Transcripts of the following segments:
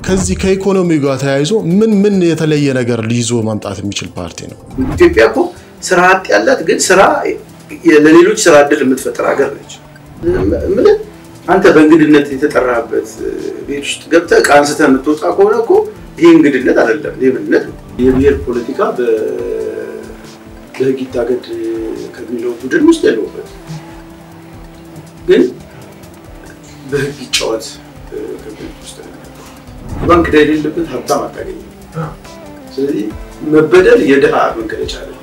ከዚህ ከኢኮኖሚ ጋር ተያይዞ ምን ምን የተለየ ነገር ሊይዞ ማምጣት የሚችል ፓርቲ ነው? ኢትዮጵያ እኮ ስራ አጥ ያላት ግን ስራ ለሌሎች ስራ እድል የምትፈጥር ሀገር ነች። ምን አንተ በእንግድነት የተጠራበት ቤት ውስጥ ገብተህ ዕቃ አንስተህ የምትወጣ ከሆነ እኮ ይሄ እንግድነት አይደለም፣ ሌብነት ነው። የብሔር ፖለቲካ በህግ ይታገድ ከሚለው ቡድን ውስጥ ያለሁበት ግን በህግ ይጫወት ከሚል ውስጥ ባንክ ዕዳ የሌለበት ሀብታም አታገኝም። ስለዚህ መበደል የድሃ መገለጫ ነው።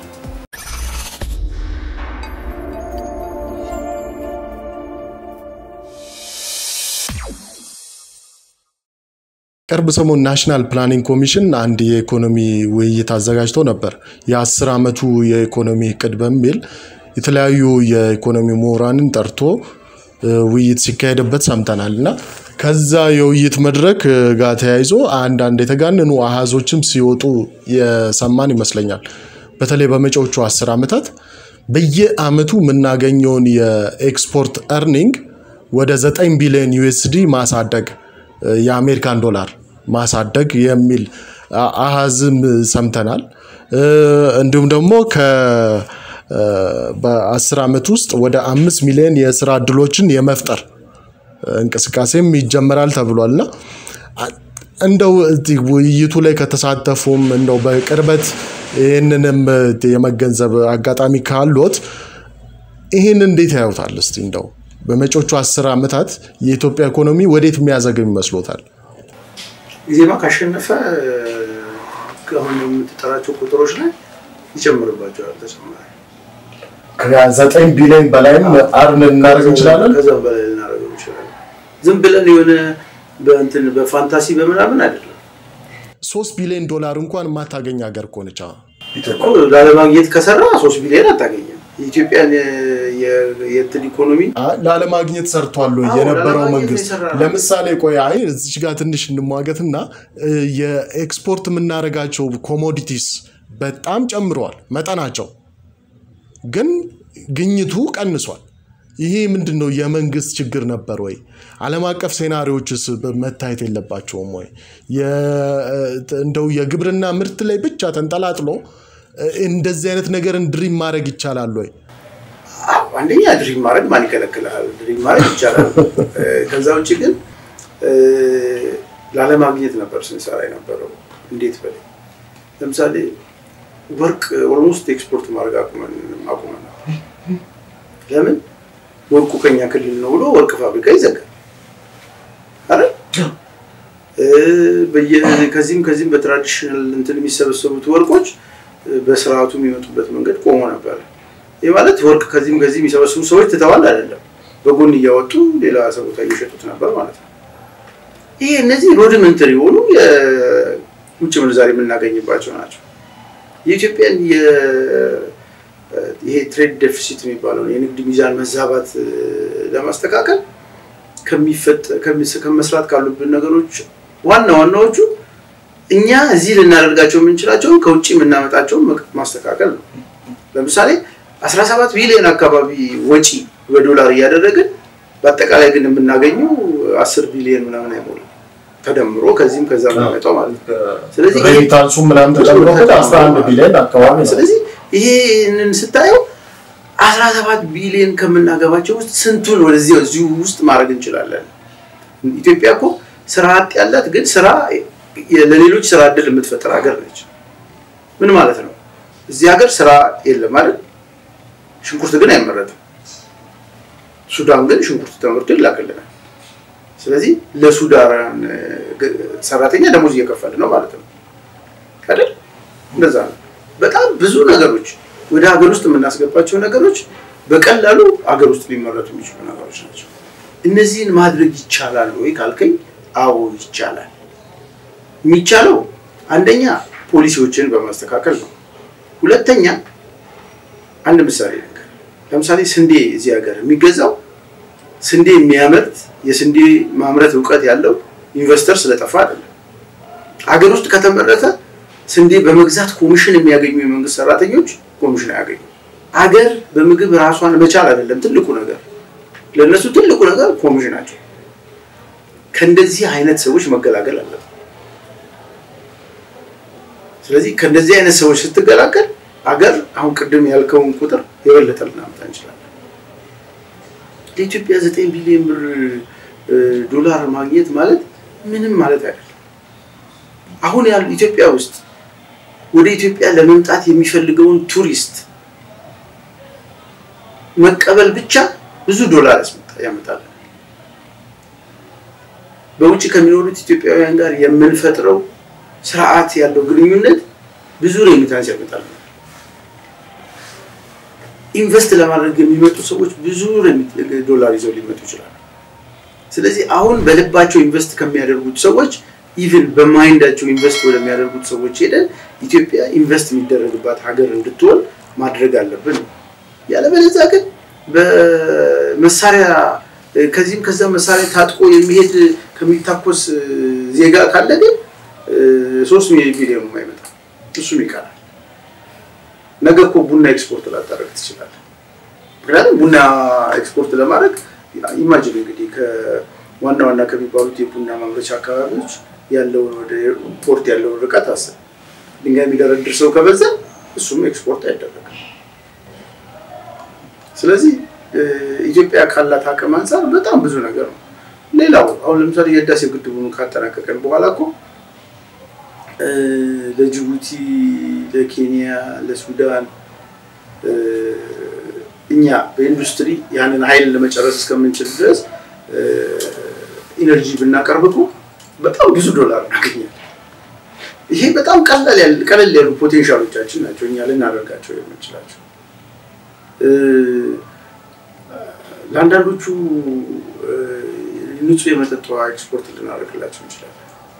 ቅርብ ሰሞን ናሽናል ፕላኒንግ ኮሚሽን አንድ የኢኮኖሚ ውይይት አዘጋጅቶ ነበር። የአስር ዓመቱ የኢኮኖሚ እቅድ በሚል የተለያዩ የኢኮኖሚ ምሁራንን ጠርቶ ውይይት ሲካሄድበት ሰምተናል እና ከዛ የውይይት መድረክ ጋር ተያይዞ አንዳንድ የተጋነኑ አሃዞችም ሲወጡ የሰማን ይመስለኛል። በተለይ በመጪዎቹ አስር ዓመታት በየአመቱ የምናገኘውን የኤክስፖርት እርኒንግ ወደ 9 ቢሊዮን ዩኤስዲ ማሳደግ የአሜሪካን ዶላር ማሳደግ የሚል አሃዝም ሰምተናል። እንዲሁም ደግሞ በአስር ዓመት ውስጥ ወደ አምስት ሚሊዮን የስራ እድሎችን የመፍጠር እንቅስቃሴም ይጀመራል ተብሏል እና እንደው ውይይቱ ላይ ከተሳተፉም እንደው በቅርበት ይህንንም የመገንዘብ አጋጣሚ ካሎት ይህን እንዴት ያዩታል? እስቲ እንደው በመጪዎቹ አስር ዓመታት የኢትዮጵያ ኢኮኖሚ ወዴት የሚያዘግም ይመስሎታል? ኢዜማ ካሸነፈ አሁን የምትጠራቸው ቁጥሮች ላይ ይጨምርባቸዋል ተጨማሪ ከዘጠኝ ቢሊዮን በላይም አርን እናደርግ እንችላለን። ከዛም በላይ ልናደርገው እንችላለን። ዝም ብለን የሆነ በእንትን በፋንታሲ በምናምን አይደለም። ሶስት ቢሊዮን ዶላር እንኳን የማታገኝ ሀገር እኮ ነች እኮ ላለማግኘት ከሰራ ሶስት ቢሊዮን አታገኝም። የኢትዮጵያን የእንትን ኢኮኖሚ ላለማግኘት ሰርቷል ወይ አዎ፣ የነበረው ላለማግኘት መንግስት? የሰራ ነው። ለምሳሌ ቆይ አይ እዚች ጋር ትንሽ እንሟገትና የኤክስፖርት የምናደርጋቸው ኮሞዲቲስ በጣም ጨምረዋል መጠናቸው፣ ግን ግኝቱ ቀንሷል። ይሄ ምንድን ነው? የመንግስት ችግር ነበር ወይ? ዓለም አቀፍ ሴናሪዎችስ መታየት የለባቸውም ወይ? የ- እንደው የግብርና ምርት ላይ ብቻ ተንጠላጥሎ እንደዚህ አይነት ነገርን ድሪም ማድረግ ይቻላል ወይ? አዎ፣ አንደኛ ድሪም ማድረግ ማን ይከለክላል? ድሪም ማድረግ ይቻላል። እ፣ ከዛ ውጭ ግን እ፣ ላለማግኘት ነበር ስንሰራ የነበረው። እንዴት በል ለምሳሌ ወርቅ ኦልሞስት ኤክስፖርት ማድረግ አቁመን አቁመን ነበር። ለምን ወርቁ ከኛ ክልል ነው ብሎ ወርቅ ፋብሪካ ይዘጋል አይደል? እ፣ በየ- ከዚህም ከዚህም በትራዲሽናል እንትን የሚሰበሰቡት ወርቆች እ፣ በስርዓቱ የሚመጡበት መንገድ ቆሞ ነበር። ይህ ማለት ወርቅ ከዚህም ከዚህ የሚሰበስቡ ሰዎች ትተዋል አይደለም፣ በጎን እያወጡ ሌላ ሰው ቦታ እየሸጡት ነበር ማለት ነው። ይሄ እነዚህ ሮድመንተሪ የሆኑ የውጭ ምንዛሪ የምናገኝባቸው ናቸው። የኢትዮጵያን የ- ይሄ ትሬድ ዴፊሲት የሚባለው የንግድ ሚዛን መዛባት እ፣ ለማስተካከል ከሚፈጠ- ከሚስ- ከመስራት ካሉብን ነገሮች ዋና ዋናዎቹ እኛ እዚህ ልናደርጋቸው የምንችላቸውን ከውጭ የምናመጣቸውን መቅ- ማስተካከል ነው። ለምሳሌ 17 ቢሊዮን አካባቢ ወጪ በዶላር እያደረግን በአጠቃላይ ግን የምናገኘው 10 ቢሊዮን ምናምን አይሞላም ተደምሮ ከዚህም ከዛ የሚመጣው ማለት ነው። ስለዚህ ይሄ- ሬሚታንሱ ምናምን ተጨምሮበት 11 ቢሊዮን አካባቢ ነው። ስለዚህ ይሄንን ስታየው 17 ቢሊዮን ከምናገባቸው ውስጥ ስንቱን ወደዚህ እዚሁ ውስጥ ማድረግ እንችላለን? ኢትዮጵያ እኮ ስራ አጥ ያላት ግን ስራ ለሌሎች ስራ እድል የምትፈጥር ሀገር ነች። ምን ማለት ነው? እዚህ ሀገር ስራ የለም አይደል? ሽንኩርት ግን አይመረትም። ሱዳን ግን ሽንኩርት ተመርቶ ይላክልናል። ስለዚህ ለሱዳን እ፣ ግ- ሰራተኛ ደሞዝ እየከፈል ነው ማለት ነው አይደል? እንደዛ ነው። በጣም ብዙ ነገሮች ወደ ሀገር ውስጥ የምናስገባቸው ነገሮች በቀላሉ ሀገር ውስጥ ሊመረቱ የሚችሉ ነገሮች ናቸው። እነዚህን ማድረግ ይቻላል ወይ ካልከኝ፣ አዎ ይቻላል። የሚቻለው አንደኛ ፖሊሲዎችን በማስተካከል ነው። ሁለተኛ አንድ ምሳሌ ነገር ለምሳሌ ስንዴ እዚህ ሀገር የሚገዛው ስንዴ የሚያመርት የስንዴ ማምረት እውቀት ያለው ኢንቨስተር ስለጠፋ አይደለም። ሀገር ውስጥ ከተመረተ ስንዴ በመግዛት ኮሚሽን የሚያገኙ የመንግስት ሰራተኞች ኮሚሽን አያገኙ። አገር በምግብ ራሷን መቻል አይደለም ትልቁ ነገር፣ ለእነሱ ትልቁ ነገር ኮሚሽናቸው። ከእንደዚህ አይነት ሰዎች መገላገል አለብን። ስለዚህ ከእንደዚህ አይነት ሰዎች ስትገላገል አገር አሁን ቅድም ያልከውን ቁጥር የበለጠ ልናመጣ እንችላለን። ለኢትዮጵያ ዘጠኝ ቢሊዮን ብር ዶላር ማግኘት ማለት ምንም ማለት አይደለም። አሁን ያሉ ኢትዮጵያ ውስጥ ወደ ኢትዮጵያ ለመምጣት የሚፈልገውን ቱሪስት መቀበል ብቻ ብዙ ዶላር ያመጣል። በውጭ ከሚኖሩት ኢትዮጵያውያን ጋር የምንፈጥረው ስርዓት ያለው ግንኙነት ብዙ ሬሚታንስ ያመጣል። ኢንቨስት ለማድረግ የሚመጡ ሰዎች ብዙ ዶላር ይዘው ሊመጡ ይችላሉ። ስለዚህ አሁን በልባቸው ኢንቨስት ከሚያደርጉት ሰዎች ኢቭን በማይንዳቸው ኢንቨስት ወደሚያደርጉት ሰዎች ሄደን ኢትዮጵያ ኢንቨስት የሚደረግባት ሀገር እንድትሆን ማድረግ አለብን። ያለበለዚያ ግን በመሳሪያ ከዚህም ከዛ መሳሪያ ታጥቆ የሚሄድ ከሚታኮስ ዜጋ ካለ ግን ሶስት ሚሊዮን አይመጣም፣ እሱም ይቀራል። ነገ እኮ ቡና ኤክስፖርት ላታደርግ ትችላለህ። ምክንያቱም ቡና ኤክስፖርት ለማድረግ ኢማጅን እንግዲህ ከዋና ዋና ከሚባሉት የቡና ማምረቻ አካባቢዎች ያለውን ወደ ፖርት ያለውን ርቀት አስብ። ድንጋይ የሚደረድር ሰው ከበዛ እሱም ኤክስፖርት አይደረግም። ስለዚህ ኢትዮጵያ ካላት አቅም አንጻር በጣም ብዙ ነገር ነው። ሌላው አሁን ለምሳሌ የህዳሴ ግድቡን ካጠናቀቀን በኋላ እኮ ለጅቡቲ፣ ለኬንያ፣ ለሱዳን እኛ በኢንዱስትሪ ያንን ኃይል ለመጨረስ እስከምንችል ድረስ ኢነርጂ ብናቀርብ እኮ በጣም ብዙ ዶላር እናገኛለን። ይሄ በጣም ቀለል ያሉ ፖቴንሻሎቻችን ናቸው እኛ ልናደርጋቸው የምንችላቸው። ለአንዳንዶቹ ንጹህ የመጠጥ ውሃ ኤክስፖርት ልናደርግላቸው እንችላለን።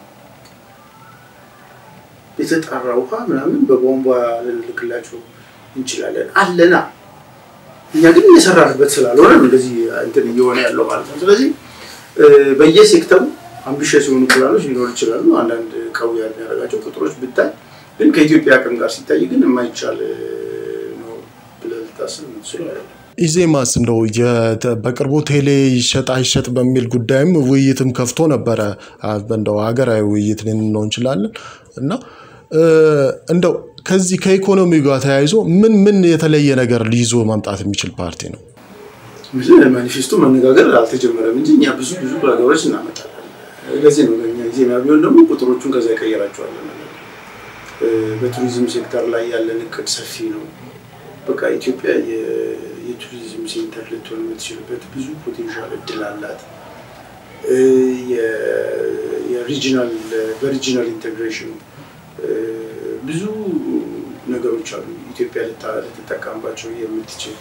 የተጣራ ውሃ ምናምን በቧንቧ ልንልክላቸው እንችላለን። አለና እኛ ግን እየሰራንበት ስላልሆነ እንደዚህ እንትን እየሆነ ያለው ማለት ነው። ስለዚህ በየሴክተሩ አምቢሽስ የሆኑ ፕላኖች ሊኖሩ ይችላሉ። አንዳንድ ቀው የሚያደርጋቸው ቁጥሮች ብታይ ግን ከኢትዮጵያ አቅም ጋር ሲታይ ግን የማይቻል ነው ብለህ ልታስብ የምትችለው አይደለም። ኢዜማስ እንደው በቅርቡ ቴሌ ይሸጥ አይሸጥ በሚል ጉዳይም ውይይትም ከፍቶ ነበረ። እንደው ሀገራዊ ውይይት ልንለው እንችላለን እና እንደው ከዚህ ከኢኮኖሚው ጋር ተያይዞ ምን ምን የተለየ ነገር ሊይዞ መምጣት የሚችል ፓርቲ ነው? ማኒፌስቶ መነጋገር አልተጀመረም እንጂ እኛ ብዙ ብዙ ነገሮች እናመጣለን። ለዚህ ነው ለእኛ ዜና ቢሆን ደግሞ ቁጥሮቹን ከዛ ይቀየራቸዋለን። በቱሪዝም ሴክተር ላይ ያለን እቅድ ሰፊ ነው። በቃ ኢትዮጵያ የቱሪዝም ሴንተር ልትሆን የምትችልበት ብዙ ፖቴንሻል እድል አላት። የሪጂናል በሪጂናል ኢንቴግሬሽን ብዙ ነገሮች አሉ ኢትዮጵያ ልትጠቀምባቸው የምትችል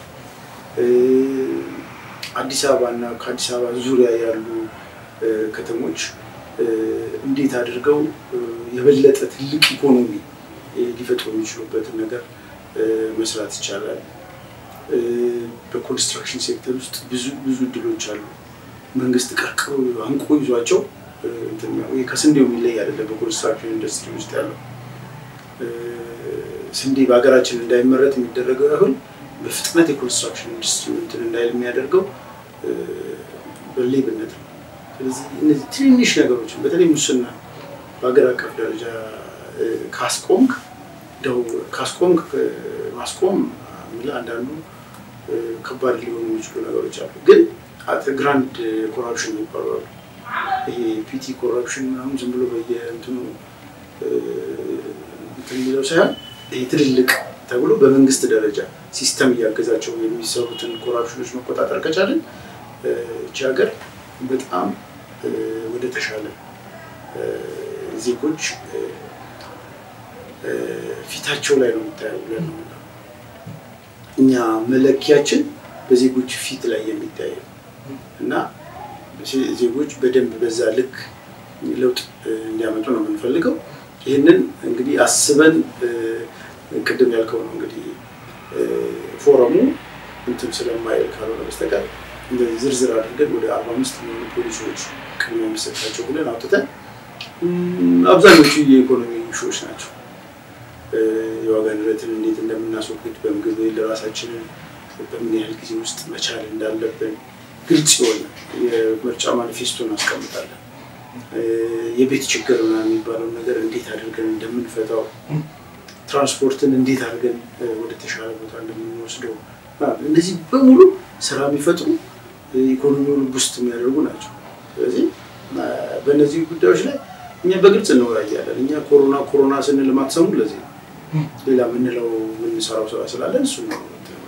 አዲስ አበባ እና ከአዲስ አበባ ዙሪያ ያሉ ከተሞች እንዴት አድርገው የበለጠ ትልቅ ኢኮኖሚ ሊፈጥሩ የሚችሉበትን ነገር መስራት ይቻላል። በኮንስትራክሽን ሴክተር ውስጥ ብዙ ብዙ እድሎች አሉ። መንግስት ቀርቅሮ አንቆ ይዟቸው ከስንዴው የሚለይ አይደለም። በኮንስትራክሽን ኢንዱስትሪ ውስጥ ያለው ስንዴ በሀገራችን እንዳይመረት የሚደረገው ያህል በፍጥነት የኮንስትራክሽን ኢንዱስትሪ እንትን እንዳይል የሚያደርገው በሌብነት ነው። ስለዚህ እነዚህ ትንንሽ ነገሮችን በተለይ ሙስና በሀገር አቀፍ ደረጃ ካስቆምክ እንደው ካስቆምክ ማስቆም የሚል አንዳንዱ ከባድ ሊሆኑ የሚችሉ ነገሮች አሉ። ግን ግራንድ ኮራፕሽን ይባላሉ። ይሄ ፒቲ ኮራፕሽን ምናምን ዝም ብሎ በየእንትኑ እንትን የሚለው ሳይሆን ይሄ ትልልቅ ተብሎ በመንግስት ደረጃ ሲስተም እያገዛቸው የሚሰሩትን ኮራፕሽኖች መቆጣጠር ከቻለን እቺ ሀገር በጣም ወደ ተሻለ ዜጎች ፊታቸው ላይ ነው የሚታየው ብለን ነው እኛ መለኪያችን በዜጎች ፊት ላይ የሚታየው እና ዜጎች በደንብ በዛ ልክ ለውጥ እንዲያመጡ ነው የምንፈልገው። ይህንን እንግዲህ አስበን ቅድም ያልከው ነው እንግዲህ ፎረሙ እንትን ስለማይል ካልሆነ በስተቀር እንደዚህ ዝርዝር አድርገን ወደ አርባ አምስት የሚሆኑ ፖሊሲዎች ቅድሚያ የሚሰጣቸው ብለን አውጥተን አብዛኞቹ የኢኮኖሚ ሾዎች ናቸው። የዋጋ ንረትን እንዴት እንደምናስወግድ በምግብ ለራሳችንን በምን ያህል ጊዜ ውስጥ መቻል እንዳለብን ግልጽ የሆነ የምርጫ ማኒፌስቶ እናስቀምጣለን። የቤት ችግር ምናምን የሚባለውን ነገር እንዴት አድርገን እንደምንፈታው፣ ትራንስፖርትን እንዴት አድርገን ወደ ተሻለ ቦታ እንደምንወስደው፣ እነዚህ በሙሉ ስራ የሚፈጥሩ ኢኮኖሚውን ውስጥ የሚያደርጉ ናቸው። ስለዚህ በእነዚህ ጉዳዮች ላይ እኛ በግልጽ እንወያያለን። እኛ ኮሮና ኮሮና ስንል ማትሰሙ ለዚህ ነው። ሌላ የምንለው የምንሰራው ስራ ስላለን እሱ ነው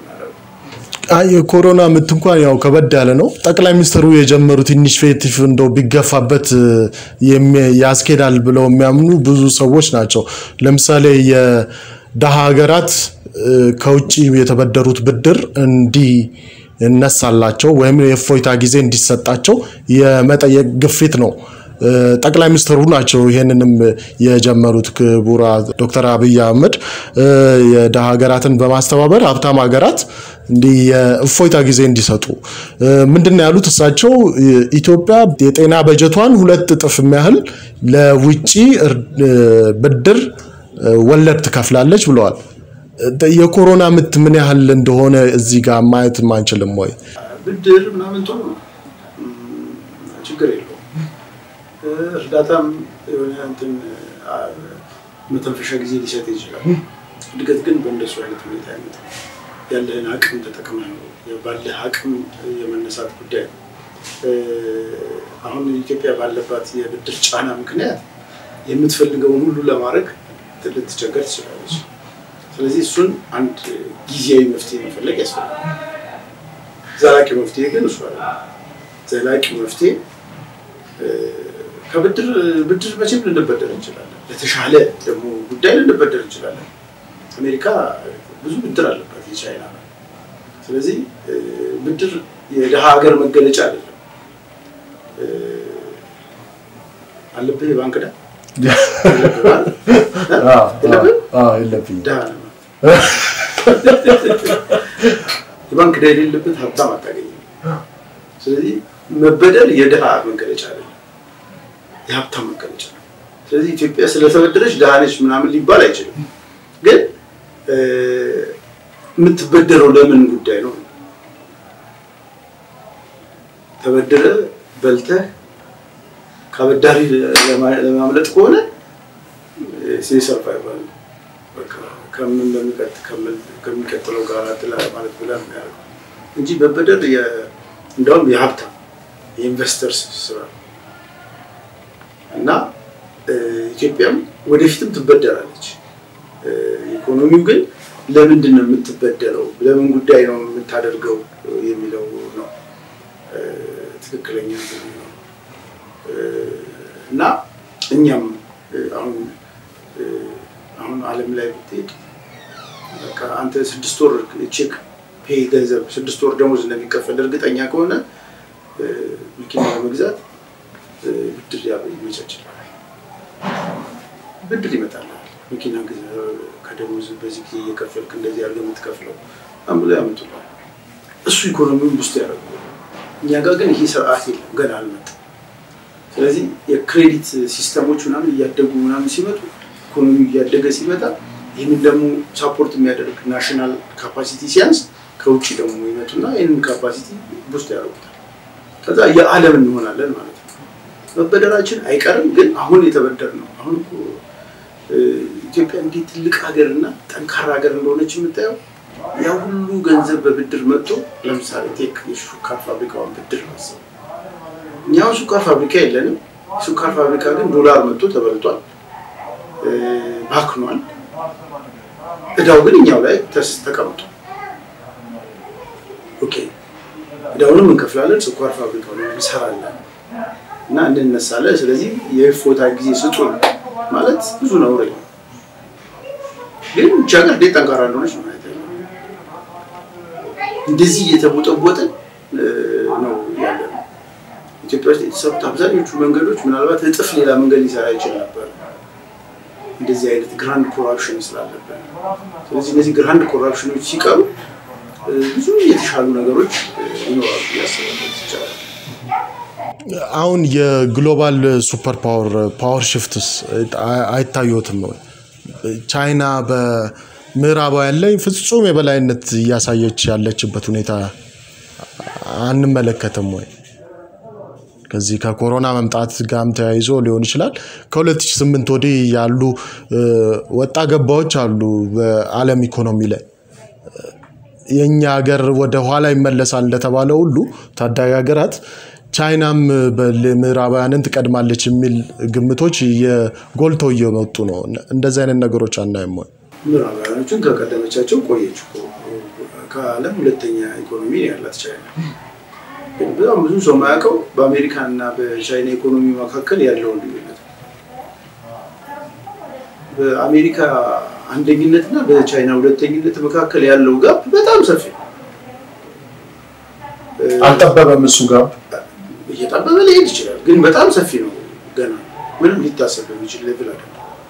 የኮሮና ምት እንኳን ያው ከበድ ያለ ነው። ጠቅላይ ሚኒስትሩ የጀመሩት ኢኒሽቲቭ እንደው ቢገፋበት ያስኬዳል ብለው የሚያምኑ ብዙ ሰዎች ናቸው። ለምሳሌ የደሃ ሀገራት ከውጭ የተበደሩት ብድር እንዲነሳላቸው ወይም የእፎይታ ጊዜ እንዲሰጣቸው የመጠየቅ ግፊት ነው። ጠቅላይ ሚኒስትሩ ናቸው ይህንንም የጀመሩት። ክቡራ ዶክተር አብይ አህመድ የደሃ ሀገራትን በማስተባበር ሀብታም ሀገራት እንዲህ የእፎይታ ጊዜ እንዲሰጡ ምንድን ነው ያሉት እሳቸው ኢትዮጵያ የጤና በጀቷን ሁለት እጥፍ የሚያህል ለውጭ ብድር ወለድ ትከፍላለች ብለዋል። የኮሮና ምት ምን ያህል እንደሆነ እዚህ ጋር ማየት አንችልም ወይ? ብድር ምናምን ጥሩ ነው፣ ችግር የለውም። እርዳታም የሆነ እንትን መተንፈሻ ጊዜ ሊሰጥ ይችላል። እድገት ግን በእንደሱ አይነት ሁኔታ አይነት ያለህን አቅም ተጠቅመህ ነው ባለህ አቅም የመነሳት ጉዳይ ነው። አሁን ኢትዮጵያ ባለባት የብድር ጫና ምክንያት የምትፈልገውን ሁሉ ለማድረግ ልትቸገር ትችላለች። ስለዚህ እሱን አንድ ጊዜያዊ መፍትሄ መፈለግ ያስፈልጋል። ዘላቂ መፍትሄ ግን እሱ አለ። ዘላቂ መፍትሄ ከብድር ብድር መቼም ልንበደር እንችላለን። ለተሻለ ደግሞ ጉዳይ ልንበደር እንችላለን። አሜሪካ ብዙ ብድር አለባት የቻይና ነው። ስለዚህ ብድር የድሃ ሀገር መገለጫ አይደለም። አለብህ የባንክ ዕዳ የባንክ ዕዳ የሌለበት ሀብታም አታገኝም። ስለዚህ መበደር የድሃ መገለጫ አይደለም፣ የሀብታም መገለጫ ነው። ስለዚህ ኢትዮጵያ ስለተበደረች ድሃ ነች ምናምን ሊባል አይችልም። ግን የምትበደረው ለምን ጉዳይ ነው? ተበድረ በልተህ ከአበዳሪ ለማምለጥ ከሆነ ሰርቫይቫል ከምን ከሚቀጥለው ጋር ማለት ብላ የሚያደርገው እንጂ መበደር እንዲያውም የሀብታም የኢንቨስተርስ ስራ እና ኢትዮጵያም ወደፊትም ትበደራለች። ኢኮኖሚው ግን ለምንድን ነው የምትበደረው፣ ለምን ጉዳይ ነው የምታደርገው የሚለው ነው ትክክለኛ ነው እና እኛም አሁን አሁን ዓለም ላይ ብትሄድ በቃ አንተ ስድስት ወር ቼክ ፔይ ገንዘብ ስድስት ወር ደሞዝ እንደሚከፈል እርግጠኛ ከሆነ መኪና ለመግዛት ብድር ይመቻችላል። ብድር ይመጣልሃል። መኪና ከደሞዝ በዚህ ጊዜ እየከፈልክ እንደዚህ ያለ የምትከፍለው አምብሎ ያመጡላል። እሱ ኢኮኖሚውን ውስጥ ያደርገዋል። እኛ ጋር ግን ይሄ ስርዓት የለም፣ ገና አልመጣም። ስለዚህ የክሬዲት ሲስተሞች ምናምን እያደጉ ምናምን ሲመጡ ኢኮኖሚው እያደገ ሲመጣ ይህንን ደግሞ ሳፖርት የሚያደርግ ናሽናል ካፓሲቲ ሲያንስ ከውጭ ደግሞ ይመጡና ይህንን ካፓሲቲ ውስጥ ያደርጉታል። ከዛ የዓለም እንሆናለን ማለት ነው። መበደራችን አይቀርም፣ ግን አሁን የተበደር ነው። አሁን ኢትዮጵያ እንዴት ትልቅ ሀገር እና ጠንካራ ሀገር እንደሆነች የምታየው ያ ሁሉ ገንዘብ በብድር መጥቶ ለምሳሌ ቴክ የሹካር ፋብሪካውን ብድር ማሰብ እኛውን ሱካር ፋብሪካ የለንም። ሱካር ፋብሪካ ግን ዶላር መጥቶ ተበልቷል፣ ባክኗል። እዳው ግን እኛው ላይ ተቀምጧል። ኦኬ እዳውንም እንከፍላለን፣ ስኳር ፋብሪካውን እንሰራለን እና እንነሳለን። ስለዚህ የፎታ ጊዜ ስጡን ማለት ብዙ ነው። ግን ብቻ ሀገር እንዴት ጠንካራ እንደሆነች ነው ማለት እንደዚህ እየተቦጠቦጥን ነው ያለ ነው። ኢትዮጵያ ውስጥ የተሰሩት አብዛኞቹ መንገዶች ምናልባት እጥፍ ሌላ መንገድ ሊሰራ ይችል ነበር፣ እንደዚህ አይነት ግራንድ ኮራፕሽን ስላለበት። ስለዚህ እነዚህ ግራንድ ኮራፕሽኖች ሲቀሩ ብዙ የተሻሉ ነገሮች ይኖራሉ ያስባለት ይቻላል። አሁን የግሎባል ሱፐር ፓወር ፓወር ሽፍትስ አይታዩትም ነው? ቻይና በምዕራባውያን ላይ ፍጹም የበላይነት እያሳየች ያለችበት ሁኔታ አንመለከትም ወይ? ከዚህ ከኮሮና መምጣት ጋርም ተያይዞ ሊሆን ይችላል። ከ2008 ወዲህ ያሉ ወጣ ገባዎች አሉ በዓለም ኢኮኖሚ ላይ የእኛ ሀገር ወደ ኋላ ይመለሳል እንደተባለ ሁሉ ታዳጊ ሀገራት ቻይናም ምዕራባውያንን ትቀድማለች የሚል ግምቶች ጎልተው እየመጡ ነው። እንደዚህ አይነት ነገሮች አናይም ወይ? ምዕራባውያኖችን ከቀደመቻቸው ቆየች። ከዓለም ሁለተኛ ኢኮኖሚ ያላት ቻይና ግን በጣም ብዙ ሰው የማያውቀው በአሜሪካ እና በቻይና ኢኮኖሚ መካከል ያለውን ልዩነት በአሜሪካ አንደኝነት እና በቻይና ሁለተኝነት መካከል ያለው ጋፕ በጣም ሰፊ ነው። አልጠበበም። እሱ ጋር እየጠበበ ሊሄድ ይችላል፣ ግን በጣም ሰፊ ነው። ገና ምንም ሊታሰብ የሚችል ሌቭል አለ።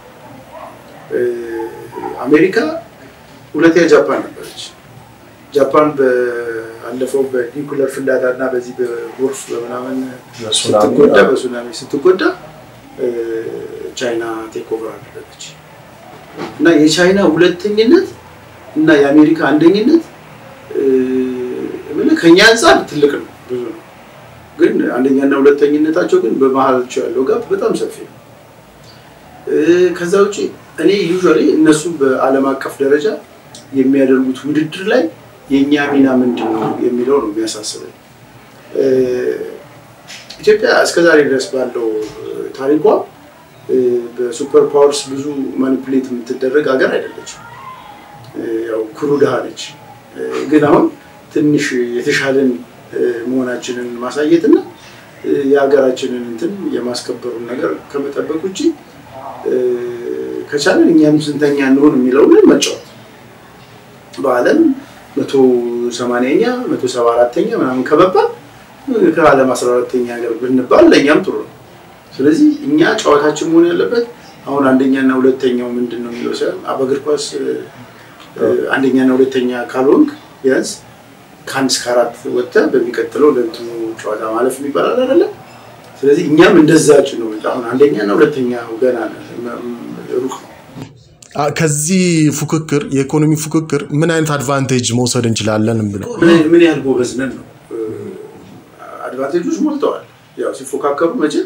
አሜሪካ ሁለተኛ ጃፓን ነበረች። ጃፓን ባለፈው በኒኩለር ፍንዳታ እና በዚህ በጎርፍ በምናምን ስትጎዳ በሱናሚ ስትጎዳ ቻይና ቴክ ኦቨር አደረገች እና የቻይና ሁለተኝነት እና የአሜሪካ አንደኝነት ከኛ አንጻር ትልቅ ነው፣ ብዙ ነው። ግን አንደኛና ሁለተኝነታቸው ግን በመሀላቸው ያለው ጋፕ በጣም ሰፊ ነው። ከዛ ውጭ እኔ ዩዥዋሊ እነሱ በዓለም አቀፍ ደረጃ የሚያደርጉት ውድድር ላይ የእኛ ሚና ምንድን ነው የሚለው ነው የሚያሳስበኝ። ኢትዮጵያ እስከዛሬ ድረስ ባለው ታሪኳ በሱፐር ፓወርስ ብዙ ማኒፕሌት የምትደረግ ሀገር አይደለችም። ያው ኩሩ ድሃ ነች። ግን አሁን ትንሽ የተሻለን መሆናችንን ማሳየት እና የሀገራችንን እንትን የማስከበሩን ነገር ከመጠበቅ ውጭ ከቻለን እኛም ስንተኛ እንሆን የሚለው ግን መጫወት በዓለም መቶ ሰማንያኛ መቶ ሰባ አራተኛ ምናምን ከመባል ከዓለም አስራ አራተኛ ሀገር ብንባል ለእኛም ጥሩ ነው። ስለዚህ እኛ ጨዋታችን መሆን ያለበት አሁን አንደኛና ሁለተኛው ምንድን ነው የሚለው ሳይሆን በእግር ኳስ አንደኛና ሁለተኛ ካልሆንክ ቢያንስ ከአንድ እስከ አራት ወጥተህ በሚቀጥለው ለእንትኑ ጨዋታ ማለፍ የሚባላል አይደለም። ስለዚህ እኛም እንደዛች ነው። አሁን አንደኛና ሁለተኛ ገና ሩቅ ነው። ከዚህ ፉክክር የኢኮኖሚ ፉክክር ምን አይነት አድቫንቴጅ መውሰድ እንችላለን ብለው ምን ያህል ጎበዝ ነን ነው። አድቫንቴጆች ሞልተዋል። ያው ሲፎካከሩ መቼም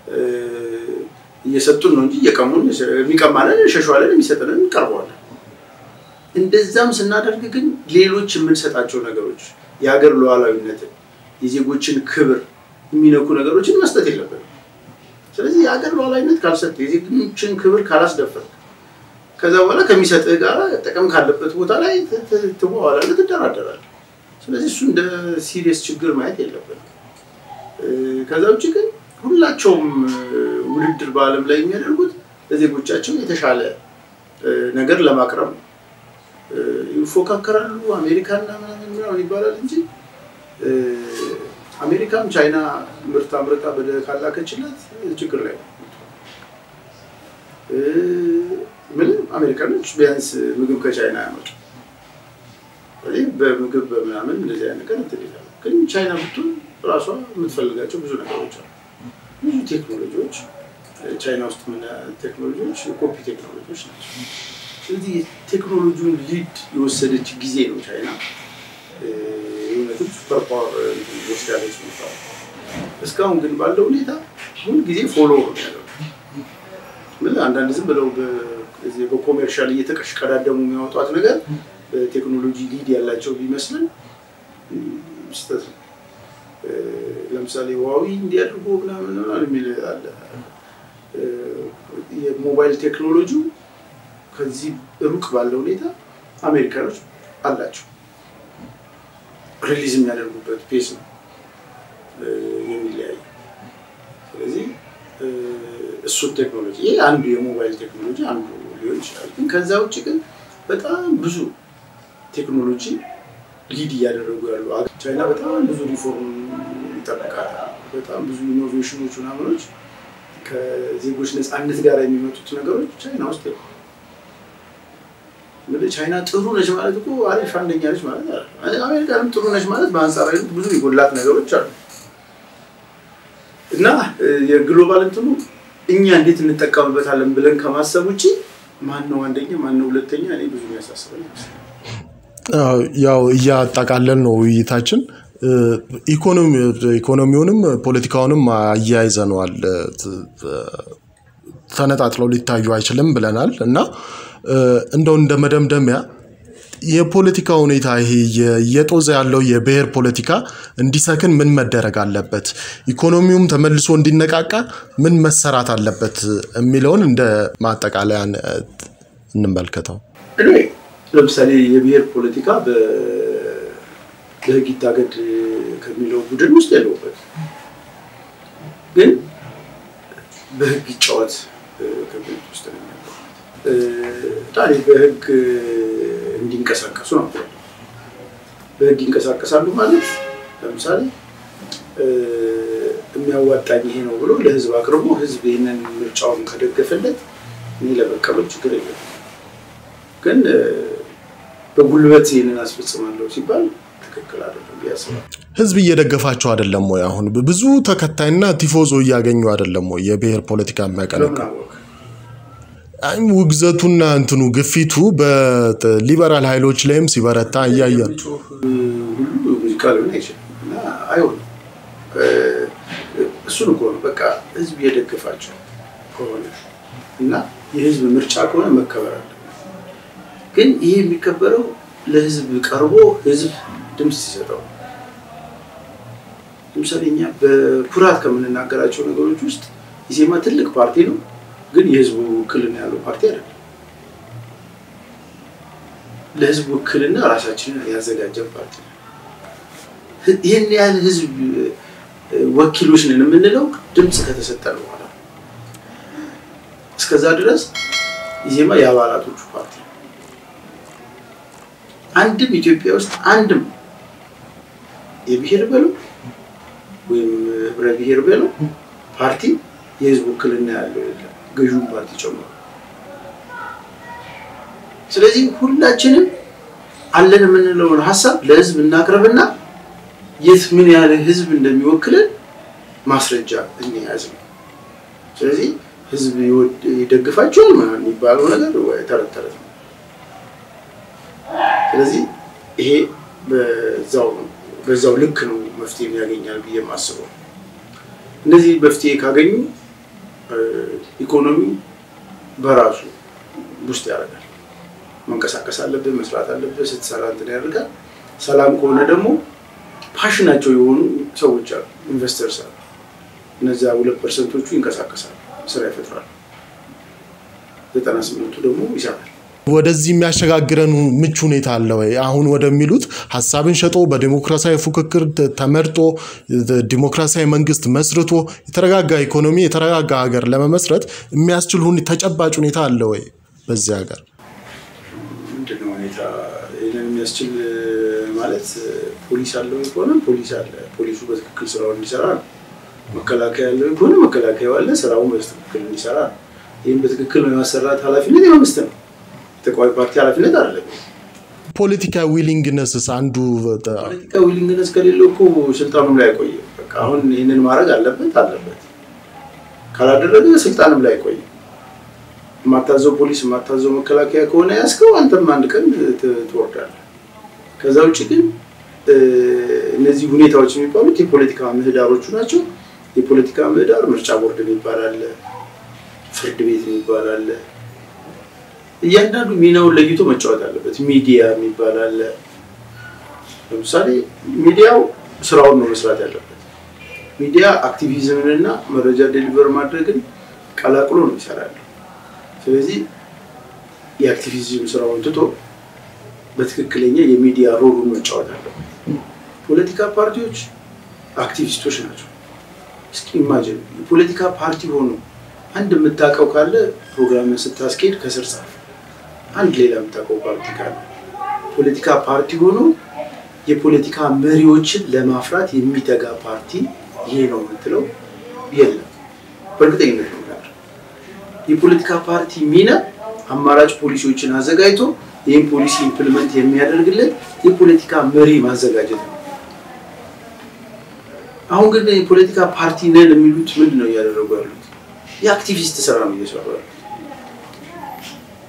እየሰጡን ነው እንጂ እየቀሙን የሚቀማለን እንሸሸዋለን፣ የሚሰጥንን እንቀርበዋለን። እንደዛም ስናደርግ ግን ሌሎች የምንሰጣቸው ነገሮች የሀገር ሉዓላዊነትን፣ የዜጎችን ክብር የሚነኩ ነገሮችን መስጠት የለብንም። ስለዚህ የሀገር ሉዓላዊነት ካልሰጥ፣ የዜጎችን ክብር ካላስደፈር ከዛ በኋላ ከሚሰጥህ ጋር ጥቅም ካለበት ቦታ ላይ ትዋዋላለህ፣ ትደራደራለህ። ስለዚህ እሱ እንደ ሲሪየስ ችግር ማየት የለብንም። ከዛ ውጭ ግን ሁላቸውም ውድድር በዓለም ላይ የሚያደርጉት ለዜጎቻቸው የተሻለ ነገር ለማቅረብ ነው። ይፎካከራሉ። አሜሪካና ምናምን ምናምን ይባላል እንጂ አሜሪካም ቻይና ምርት አምርታ በደ ካላከችላት ችግር ላይ ነው። ምንም አሜሪካኖች ቢያንስ ምግብ ከቻይና ያመጡ በምግብ በምናምን እንደዚህ አይነት ነገር እንትን ይላሉ። ግን ቻይና ብትሆን ራሷ የምትፈልጋቸው ብዙ ነገሮች አሉ። ብዙ ቴክኖሎጂዎች ቻይና ውስጥ ምን ቴክኖሎጂዎች የኮፒ ቴክኖሎጂዎች ናቸው። ስለዚህ ቴክኖሎጂውን ሊድ የወሰደች ጊዜ ነው ቻይና የእውነትም ሱፐር ፓወር ወስዳለች ሚባል። እስካሁን ግን ባለው ሁኔታ ሁል ጊዜ ፎሎ ነው ያለው። አንዳንድ ዝም ብለው በኮሜርሻል እየተቀዳደሙ የሚያወጧት ነገር በቴክኖሎጂ ሊድ ያላቸው ቢመስልን ስህተት ነው። ለምሳሌ ዋዊ እንዲያድርጎ ምናምን የሚል አለ። የሞባይል ቴክኖሎጂው ከዚህ ሩቅ ባለው ሁኔታ አሜሪካኖች አላቸው። ሪሊዝ የሚያደርጉበት ፔስ ነው የሚለያዩ። ስለዚህ እሱን ቴክኖሎጂ ይሄ አንዱ የሞባይል ቴክኖሎጂ አንዱ ሊሆን ይችላል። ግን ከዛ ውጭ ግን በጣም ብዙ ቴክኖሎጂ ሊድ እያደረጉ ያሉ ቻይና በጣም ብዙ ሪፎርም ይጠብቃታል። በጣም ብዙ ኢኖቬሽኖች ምናምኖች ከዜጎች ነፃነት ጋር የሚመጡት ነገሮች ቻይና ውስጥ ነው። እንግዲህ ቻይና ጥሩ ነች ማለት እኮ አሪፍ አንደኛ ነች ማለት አለ። አሜሪካንም ጥሩ ነች ማለት በአንጻራዊነት ብዙ የጎላት ነገሮች አሉ እና የግሎባል እንትኑ እኛ እንዴት እንጠቀምበታለን ብለን ከማሰብ ውጭ ማን ነው አንደኛ ማን ነው ሁለተኛ እኔ ብዙ የሚያሳስበኝ ይመስላል። ያው እያጠቃለን ነው ውይይታችን። ኢኮኖሚውንም ፖለቲካውንም አያይዘነዋል። ተነጣጥለው ሊታዩ አይችልም ብለናል እና እንደው እንደ መደምደሚያ የፖለቲካ ሁኔታ ይሄ እየጦዘ ያለው የብሔር ፖለቲካ እንዲሰክን ምን መደረግ አለበት፣ ኢኮኖሚውም ተመልሶ እንዲነቃቃ ምን መሰራት አለበት የሚለውን እንደ ማጠቃለያ እንመልከተው። እኔ ለምሳሌ የብሔር ፖለቲካ በህግ ይታገድ ከሚለው ቡድን ውስጥ የለውበት፣ ግን በህግ ይጫወት ከሚሉት ውስጥ ነው ያለው። ታዲያ በህግ እንዲንቀሳቀሱ ነው። በህግ ይንቀሳቀሳሉ ማለት ለምሳሌ የሚያዋጣኝ ይሄ ነው ብሎ ለህዝብ አቅርቦ ህዝብ ይህንን ምርጫውን ከደገፈለት እኔ ለመቀበል ችግር የለም። ግን በጉልበት ይህንን አስፈጽማለሁ ሲባል ትክክል አይደለም ያስባል። ህዝብ እየደገፋቸው አይደለም ወይ? አሁን ብዙ ተከታይና ቲፎዞ እያገኙ አይደለም ወይ? የብሔር ፖለቲካ የሚያቀነቅ ውግዘቱና እንትኑ ግፊቱ በሊበራል ኃይሎች ላይም ሲበረታ እያየን ሁሉ ሙዚቃ ሊሆን አይችልም እና አይሆንም። እሱን እኮ ነው በቃ ህዝብ እየደገፋቸው ከሆነ እና የህዝብ ምርጫ ከሆነ መከበር አለ። ግን ይሄ የሚከበረው ለህዝብ ቀርቦ ህዝብ ድምፅ ሲሰጠው። ለምሳሌ እኛ በኩራት ከምንናገራቸው ነገሮች ውስጥ ኢዜማ ትልቅ ፓርቲ ነው፣ ግን የህዝቡ ውክልና ያለው ፓርቲ አይደለም። ለህዝብ ውክልና ራሳችንን ያዘጋጀን ፓርቲ ነው። ይህን ያህል ህዝብ ወኪሎች ነን የምንለው ድምፅ ከተሰጠን በኋላ እስከዛ ድረስ ኢዜማ የአባላቶቹ ፓርቲ ነው። አንድም ኢትዮጵያ ውስጥ አንድም የብሔር በለው ወይም ህብረ ብሔር በለው ፓርቲ የህዝብ ውክልና ያለው የለም፣ ገዥውን ፓርቲ ጨምሮ። ስለዚህ ሁላችንም አለን የምንለውን ሀሳብ ለህዝብ እናቅርብና የት ምን ያህል ህዝብ እንደሚወክልን ማስረጃ እንያዝ ነው። ስለዚህ ህዝብ ይደግፋቸዋል ምናምን የሚባለው ነገር ተረት ተረት ነው። ስለዚህ ይሄ በዛው በዛው ልክ ነው መፍትሄ ያገኛል ብዬ የማስበው። እነዚህ መፍትሄ ካገኙ ኢኮኖሚ በራሱ ውስጥ ያደርጋል። መንቀሳቀስ አለብህ፣ መስራት አለብህ። ስትሰራ እንትን ያደርጋል። ሰላም ከሆነ ደግሞ ፓሽናቸው የሆኑ ሰዎች አሉ፣ ኢንቨስተርስ አሉ። እነዚያ ሁለት ፐርሰንቶቹ ይንቀሳቀሳሉ፣ ስራ ይፈጥራሉ። ዘጠና ስምንቱ ደግሞ ይሰራል። ወደዚህ የሚያሸጋግረን ምቹ ሁኔታ አለ ወይ? አሁን ወደሚሉት ሀሳብን ሸጦ በዲሞክራሲያዊ ፉክክር ተመርጦ ዲሞክራሲያዊ መንግስት መስርቶ የተረጋጋ ኢኮኖሚ የተረጋጋ ሀገር ለመመስረት የሚያስችል ተጨባጭ ሁኔታ አለ ወይ በዚህ ሀገር? ምንድነው ሁኔታ ይህንን የሚያስችል ማለት ፖሊስ አለው ከሆነ ፖሊስ አለ፣ ፖሊሱ በትክክል ስራውን እንዲሰራ ነው። መከላከያ ያለው ከሆነ መከላከያው አለ፣ ስራውን በትክክል እንዲሰራ ነው። ይህም በትክክል የማሰራት ኃላፊነት የመንግስት ነው። ተቃዋሚ ፓርቲ ኃላፊነት አይደለም። ፖለቲካ ዊሊንግነስስ አንዱ ፖለቲካ ዊሊንግነስ ከሌለው እኮ ስልጣኑም ላይ አይቆይም። በቃ አሁን ይህንን ማድረግ አለበት አለበት ካላደረገ ስልጣንም ላይ አይቆይም። የማታዘው ፖሊስ የማታዘው መከላከያ ከሆነ ያስከው አንተም አንድ ቀን ትወርዳለህ። ከዛ ውጭ ግን እነዚህ ሁኔታዎች የሚባሉት የፖለቲካ ምህዳሮቹ ናቸው። የፖለቲካ ምህዳር ምርጫ ቦርድ የሚባል አለ፣ ፍርድ ቤት የሚባል አለ። እያንዳንዱ ሚናውን ለይቶ መጫወት አለበት። ሚዲያ የሚባል አለ። ለምሳሌ ሚዲያው ስራውን ነው መስራት ያለበት። ሚዲያ አክቲቪዝምን እና መረጃ ዴሊቨር ማድረግን ቀላቅሎ ነው ይሰራል። ስለዚህ የአክቲቪዝም ስራውን ትቶ በትክክለኛ የሚዲያ ሮሉን መጫወት አለበት። ፖለቲካ ፓርቲዎች አክቲቪስቶች ናቸው። እስኪ ኢማጅን የፖለቲካ ፓርቲ ሆኖ አንድ የምታውቀው ካለ ፕሮግራምን ስታስኬድ ከስር ጻፍ። አንድ ሌላ የምታውቀው ፓርቲ ካለ ፖለቲካ ፓርቲ ሆኖ የፖለቲካ መሪዎችን ለማፍራት የሚተጋ ፓርቲ ይሄ ነው የምትለው የለም። በእርግጠኝነት ነው ጋር የፖለቲካ ፓርቲ ሚና አማራጭ ፖሊሲዎችን አዘጋጅቶ ይህን ፖሊሲ ኢምፕሊመንት የሚያደርግለት የፖለቲካ መሪ ማዘጋጀት ነው። አሁን ግን የፖለቲካ ፓርቲ ነን የሚሉት ምንድን ነው እያደረጉ ያሉት? የአክቲቪስት ስራ ነው እየሰሩ ያሉት።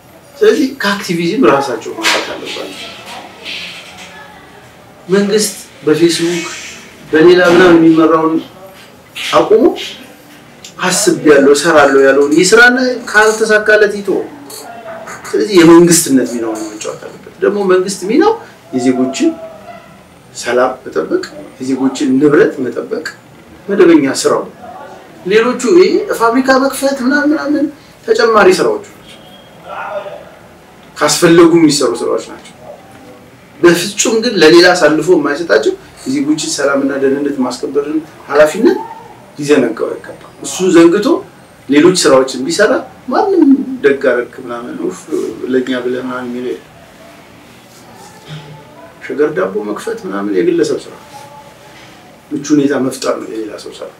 ስለዚህ ከአክቲቪዝም ራሳቸው ማውጣት አለባቸው። መንግስት በፌስቡክ በሌላ ምናምን የሚመራውን አቁሞ አስቤያለሁ እሰራለሁ ያለውን ይስራና ካልተሳካለት ይቶ ስለዚህ የመንግስትነት ሚናውን መጫወት አለበት። ደግሞ መንግስት ሚናው የዜጎችን ሰላም መጠበቅ፣ የዜጎችን ንብረት መጠበቅ መደበኛ ስራው። ሌሎቹ ይሄ ፋብሪካ መክፈት ምናምን ምናምን ተጨማሪ ስራዎቹ ናቸው፣ ካስፈለጉ የሚሰሩ ስራዎች ናቸው። በፍጹም ግን ለሌላ አሳልፎ የማይሰጣቸው የዜጎችን ሰላምና ደህንነት ማስከበርን ኃላፊነት ሊዘነጋው አይገባም። እሱ ዘንግቶ ሌሎች ስራዎችን ቢሰራ ማንም ደግ አደረክ ምናምን ኡፍ ለእኛ ብለህ ምናምን የሚለው የለም። ሸገር ዳቦ መክፈት ምናምን የግለሰብ ስራ፣ ምቹ ሁኔታ መፍጠር ነው የሌላ ሰው ስራ።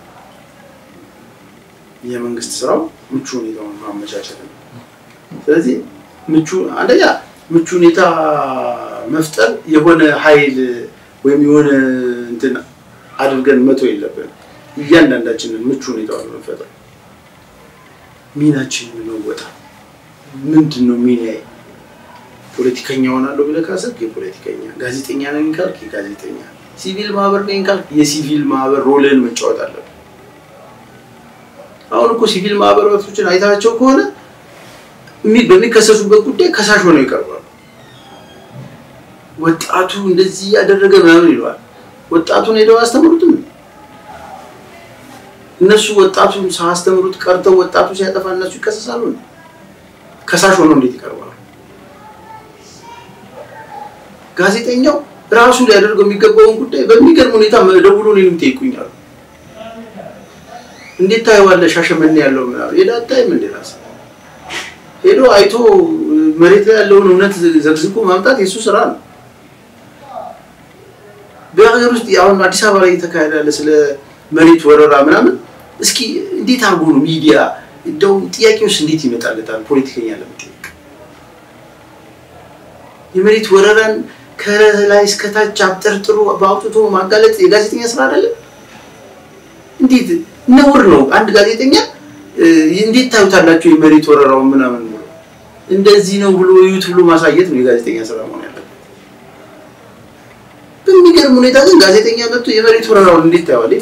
የመንግስት ስራው ምቹ ሁኔታውን ማመቻቸት ነው። ስለዚህ ምቹ አንደኛ ምቹ ሁኔታ መፍጠር የሆነ ኃይል ወይም የሆነ እንትን አድርገን መቶ የለብንም። እያንዳንዳችንን ምቹ ሁኔታውን መፈጠር ሚናችንን መወጣ ምንድን ነው ሚናዬ? ፖለቲከኛ ሆናለሁ ብለህ ካሰብክ የፖለቲከኛ፣ ጋዜጠኛ ነኝ ካልክ የጋዜጠኛ፣ ሲቪል ማህበር ነኝ ካልክ የሲቪል ማህበር ሮልን መጫወት አለብን። አሁን እኮ ሲቪል ማህበራቶችን አይታቸው ከሆነ በሚከሰሱበት ጉዳይ ከሳሽ ሆነው ይቀርባሉ። ወጣቱ እንደዚህ ያደረገ ምናምን ይለዋል። ወጣቱን ሄደው አያስተምሩትም። እነሱ ወጣቱን ሳያስተምሩት ቀርተው ወጣቱ ሲያጠፋ እነሱ ይከሰሳሉ። ከሳሽ ሆነው እንዴት ይቀርባሉ? ጋዜጠኛው ራሱ ሊያደርገው የሚገባውን ጉዳይ በሚገርም ሁኔታ ደውሎ እኔንም ይጠይቁኛል። እንዴት ታየዋለህ? ሻሸመኔ ያለው ምናምን ሄዳ አታይም እንዴ? ራስህ ሄዶ አይቶ መሬት ላይ ያለውን እውነት ዘግዝቆ ማምጣት የእሱ ስራ ነው። በሀገር ውስጥ አሁን አዲስ አበባ ላይ እየተካሄደ ያለ ስለ መሬት ወረራ ምናምን እስኪ እንዴት አድርጎ ነው ሚዲያ እንደው ጥያቄውስ እንዴት ይመጣለታል? ፖለቲከኛ ለመጠየቅ የመሬት ወረራን ከላይ እስከታች አብጠርጥሮ በአውጥቶ ማጋለጥ የጋዜጠኛ ስራ አይደለም? እንዴት ነውር ነው። አንድ ጋዜጠኛ እንዴት ታዩታላችሁ የመሬት ወረራውን ምናምን ብሎ እንደዚህ ነው ብሎ እዩት ብሎ ማሳየት ነው የጋዜጠኛ ስራ መሆን ያለበት። በሚገርም ሁኔታ ግን ጋዜጠኛ መጥቶ የመሬት ወረራውን እንዴት ታየዋለህ?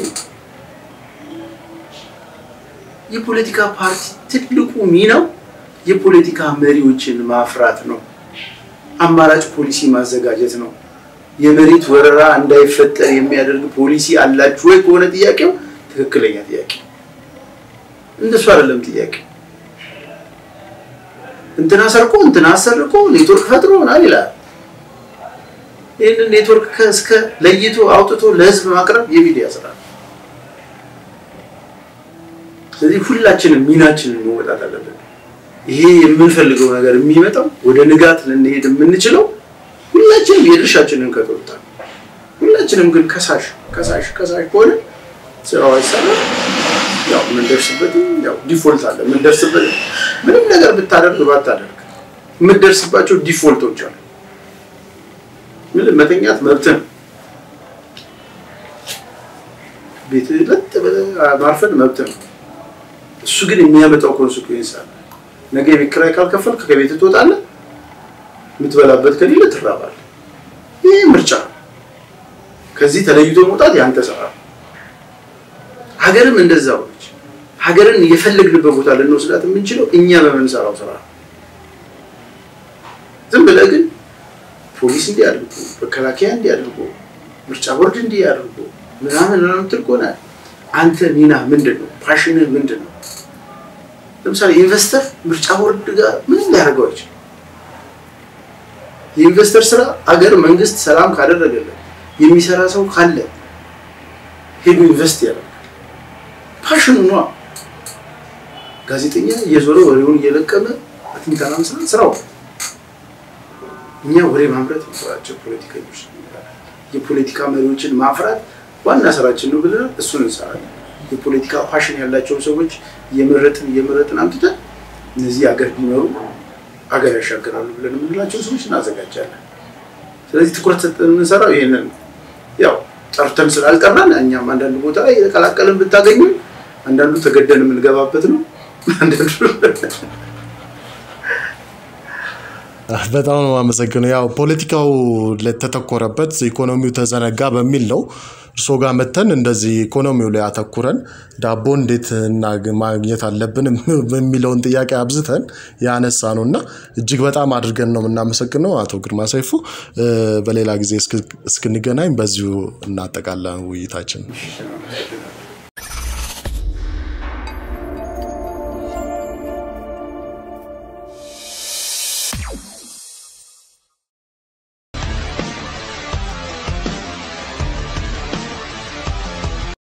የፖለቲካ ፓርቲ ትልቁ ሚናው የፖለቲካ መሪዎችን ማፍራት ነው። አማራጭ ፖሊሲ ማዘጋጀት ነው። የመሬት ወረራ እንዳይፈጠር የሚያደርግ ፖሊሲ አላችሁ ወይ ከሆነ ጥያቄው ትክክለኛ ጥያቄ እንደሱ አይደለም ጥያቄ። እንትና ሰርቆ እንትና አሰርቆ ኔትወርክ ፈጥሮ ምናምን ይላል። ይህንን ኔትወርክ እስከ ለይቶ አውጥቶ ለህዝብ ማቅረብ የሚዲያ ስራ ነው። ስለዚህ ሁላችንም ሚናችንን መወጣት አለብን። ይሄ የምንፈልገው ነገር የሚመጣው ወደ ንጋት ልንሄድ የምንችለው ሁላችንም የድርሻችንን ከተወጣ፣ ሁላችንም ግን ከሳሽ ከሳሽ ከሳሽ ከሆነ ስራው አይሰራም። ያው የምንደርስበትም ያው ዲፎልት አለ። የምንደርስበት ምንም ነገር ብታደርግ ባታደርግ የምትደርስባቸው ዲፎልቶች አሉ። ምን መተኛት መብት ነው። ቤት ለጥ ብለህ ማርፈድ መብት ነው። እሱ ግን የሚያመጣው ኮንሲኩዌንስ አለ። ነገ የቤት ኪራይ ካልከፈልክ ከቤት ትወጣለህ። የምትበላበት ከሌለ ትራባለህ። ይህ ምርጫ ነው። ከዚህ ተለይቶ መውጣት ያንተ ስራ ነው። ሀገርም እንደዛው ነች። ሀገርን የፈለግንበት ቦታ ልንወስዳት የምንችለው እኛ በምንሰራው ስራ ነው። ዝም ብለህ ግን ፖሊስ እንዲህ አድርጎ፣ መከላከያ እንዲህ አድርጎ፣ ምርጫ ቦርድ እንዲህ አድርጎ ምናምን ምናምን ትል ከሆነ አንተ ሚና ምንድን ነው? ፓሽንህ ምንድን ነው? ለምሳሌ ኢንቨስተር ምርጫ ቦርድ ጋር ምንም ሊያደርገው አይችልም። የኢንቨስተር ስራ አገር መንግስት ሰላም ካደረገለት የሚሰራ ሰው ካለ ሄዱ ኢንቨስት ያደርጋል። ፓሽኑ ነዋ። ጋዜጠኛ እየዞረ ወሬውን እየለቀመ በትንተና መስራት ስራው። እኛ ወሬ ማምረት ስራቸው ፖለቲከኞች፣ የፖለቲካ መሪዎችን ማፍራት ዋና ስራችን ነው ብለናል። እሱን እንሰራለን። የፖለቲካ ፓሽን ያላቸውን ሰዎች እየመረጥን እየመረጥን አምጥተን እነዚህ አገር ቢመሩ አገር ያሻገራሉ ብለን የምንላቸው ሰዎች እናዘጋጃለን። ስለዚህ ትኩረት ሰጠን የምንሰራው ይህንን ነው። ያው ጠርተን ስላልጠራን እኛም አንዳንድ ቦታ ላይ የተቀላቀለን ብታገኙ አንዳንዱ ተገደን የምንገባበት ነው። አንዳንዱ በጣም ነው የማመሰግነው። ያው ፖለቲካው ለተተኮረበት ኢኮኖሚው ተዘነጋ በሚል ነው እርሶ ጋር መተን እንደዚህ ኢኮኖሚው ላይ አተኩረን ዳቦ እንዴት ማግኘት አለብን የሚለውን ጥያቄ አብዝተን ያነሳ ነው እና እጅግ በጣም አድርገን ነው የምናመሰግነው አቶ ግርማ ሰይፉ። በሌላ ጊዜ እስክንገናኝ በዚሁ እናጠቃለን ውይይታችን።